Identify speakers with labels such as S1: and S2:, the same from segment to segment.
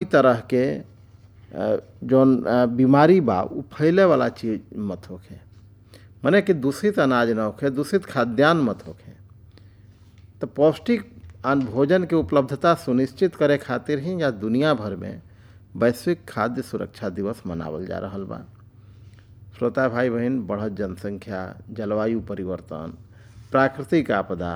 S1: तरह के अ, जौन अ, बीमारी बा उ फैले वाला चीज मत होखे मने कि दूषित अनाज न होखे दूषित खाद्यान्न मत होखे तो पौष्टिक अन्न भोजन के उपलब्धता सुनिश्चित करे खातिर ही या दुनिया भर में वैश्विक खाद्य सुरक्षा दिवस मनावल जा रहल बा श्रोता भाई बहन बढ़त जनसंख्या जलवायु परिवर्तन प्राकृतिक आपदा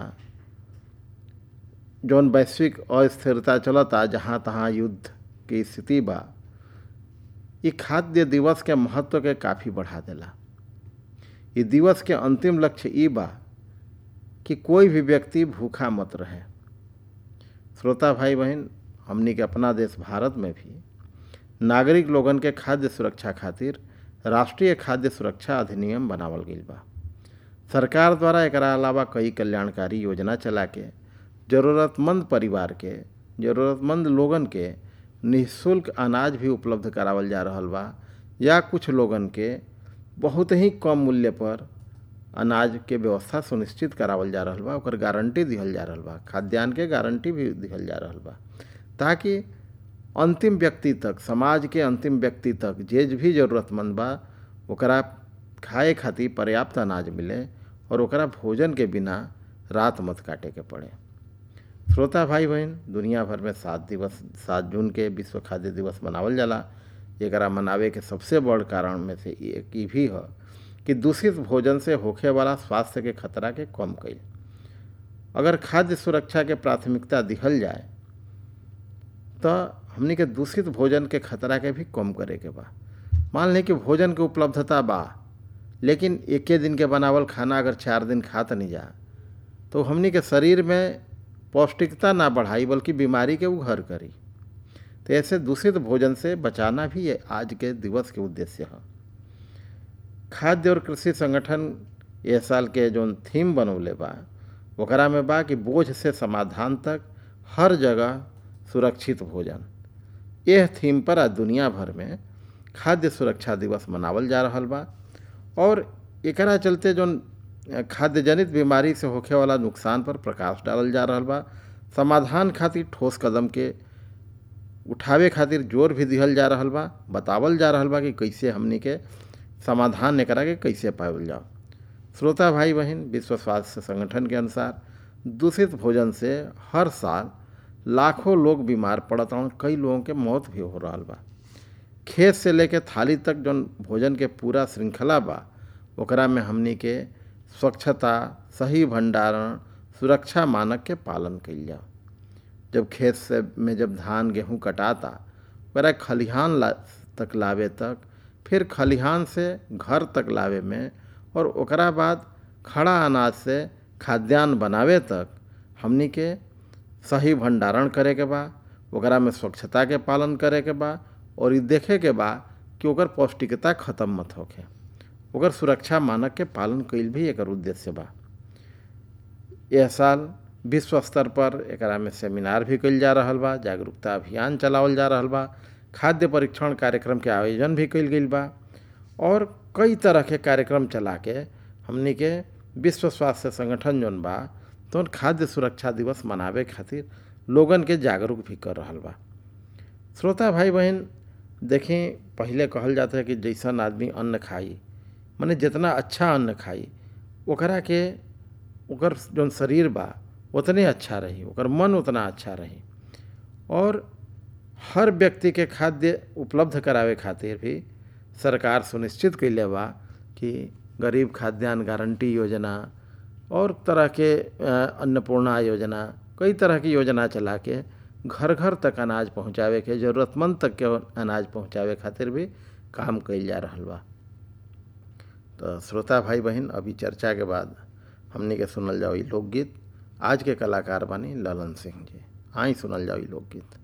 S1: जौन वैश्विक अस्थिरता चलता जहाँ तहाँ युद्ध की स्थिति बा ये खाद्य दिवस के महत्व के काफ़ी बढ़ा देला ये दिवस के अंतिम लक्ष्य ई बा कि कोई भी व्यक्ति भूखा मत रहे श्रोता भाई बहन हमनी के अपना देश भारत में भी नागरिक लोगन के खाद्य सुरक्षा खातिर राष्ट्रीय खाद्य सुरक्षा अधिनियम बनावल गईल बा सरकार द्वारा एकरा अलावा कई कल्याणकारी योजना चला के ज़रूरतमंद परिवार के ज़रूरतमंद लोगन के निःशुल्क अनाज भी उपलब्ध करावल जा रहल बा या कुछ लोगन के बहुत ही कम मूल्य पर अनाज के व्यवस्था सुनिश्चित करावल जा रहल बा ओकर गारंटी दिहल जा रहल बा खाद्यान्न के गारंटी भी दिहल जा रहल बा ताकि अंतिम व्यक्ति तक समाज के अंतिम व्यक्ति तक जे भी ज़रूरतमंद बा ओकरा खाए खातिर पर्याप्त अनाज मिले और ओकरा भोजन के बिना रात मत काटे के पड़े श्रोता भाई बहन दुनिया भर में सात दिवस सात जून के विश्व खाद्य दिवस मनावल जाला एकरा मनावे के सबसे बड़ कारण में से एक ई भी है कि दूषित भोजन से होखे वाला स्वास्थ्य के खतरा के कम कईल अगर खाद्य सुरक्षा के प्राथमिकता दिहल जाए तो हमनी के दूषित भोजन के खतरा के भी कम करे के बा मान लें कि भोजन के उपलब्धता बा लेकिन एके दिन के बनावल खाना अगर चार दिन खात नहीं जा तो हमनी के शरीर में पौष्टिकता ना बढ़ाई बल्कि बीमारी के उघर करी तो ऐसे दूषित भोजन से बचाना भी ये आज के दिवस के उद्देश्य है खाद्य और कृषि संगठन ये साल के जो थीम बनौले बा ओकरा में बा कि बोझ से समाधान तक हर जगह सुरक्षित भोजन यह थीम पर आज दुनिया भर में खाद्य सुरक्षा दिवस मनावल जा रहल बा और एकरा चलते जो खाद्य जनित बीमारी से होखे वाला नुकसान पर प्रकाश डालल जा रहल बा समाधान खातिर ठोस कदम के उठावे खातिर जोर भी दिहल जा रहल बा बतावल जा रहल बा कि कैसे हमनी के समाधान एकरा के कैसे पावल जाओ श्रोता भाई बहन विश्व स्वास्थ्य संगठन के अनुसार दूषित भोजन से हर साल लाखों लोग बीमार पड़त हन कई लोगों के मौत भी हो रहा बा खेत से लेके थाली तक जौन भोजन के पूरा श्रृंखला बा ओकरा में हमनी के स्वच्छता सही भंडारण सुरक्षा मानक के पालन कइल जाओ जब खेत से में जब धान गेहूँ कटाता ओकरा खलिहान ला तक लावे तक फिर खलिहान से घर तक लावे में और ओकरा बाद खड़ा अनाज से खाद्यान्न बनावे तक हमनी के सही भंडारण करे के बा ओकरा में स्वच्छता के पालन करे के बा और ये देखे के बा कि ओकर पौष्टिकता खत्म मत होखे ओकर सुरक्षा मानक के पालन कईल भी एकर उद्देश्य बा यह साल विश्व स्तर पर एकरा में सेमिनार भी कईल जा रहल बा जागरूकता अभियान चलावल जा रहल बा खाद्य परीक्षण कार्यक्रम के आयोजन भी कईल गईल बा और कई तरह के कार्यक्रम चला के हमनी के विश्व स्वास्थ्य संगठन जौन बा तो खाद्य सुरक्षा दिवस मनावे खातिर लोगन के जागरूक भी कर रहल बा श्रोता भाई बहन देखें पहले कहल जाता है कि जैसन आदमी अन्न खाई माने जितना अच्छा अन्न खाई ओकरा के ओकर जौन शरीर बा उतने अच्छा रही ओकर मन उतना अच्छा रही और हर व्यक्ति के खाद्य उपलब्ध करावे खातिर भी सरकार सुनिश्चित कैले बा कि गरीब खाद्यान्न गारंटी योजना और तरह के अन्नपूर्णा योजना कई तरह की योजना चला के घर घर तक अनाज पहुंचावे के ज़रूरतमंद तक के अनाज पहुंचावे खातिर भी काम कइल जा रहल बा तो श्रोता भाई बहन अभी चर्चा के बाद हमनी के सुनल जाओ लोकगीत आज के कलाकार बानी ललन सिंह जी आई सुनल जाओ लोकगीत